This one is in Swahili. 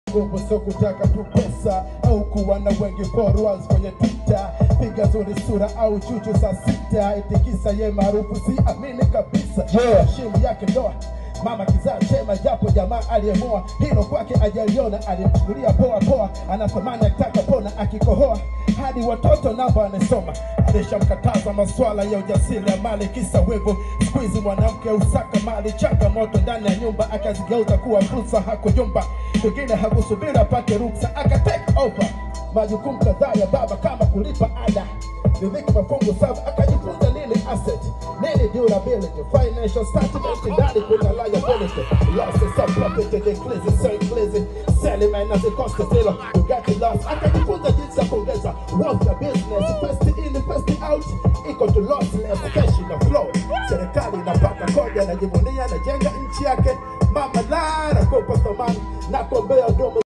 nguvu sio kutaka tu pesa au kuwa na wengi followers kwenye Twitter, piga zuri sura au chuchu saa sita, itikisa ye maarufu, si amini kabisa Yeah. shimu yake ndoa mama kizaa chema, japo jamaa aliyemoa hilo kwake ajaliona, alimchukulia poa poa, anatamani akitaka pona, akikohoa hadi watoto namba anasoma. Alishamkataza maswala ya ujasiri ya mali, kisa wivu. Siku hizi mwanamke usaka mali, changamoto ndani ya nyumba akazigeuza kuwa fursa, hakuyumba pengine hakusubiri apate ruksa, aka take over majukumu kadhaa ya baba kama kulipa ada riziki mafungu saba akajifunza nini asset nini durability financial statement ndani kuna liability losses of profit and increase so increase selling man as a cost zero you got to loss akajifunza jinsi ya kuongeza wealth ya business first in first out equal to lossless cash na flow serikali inapata kodi anajivunia anajenga nchi yake mama la nakupa thamani na kuombea domo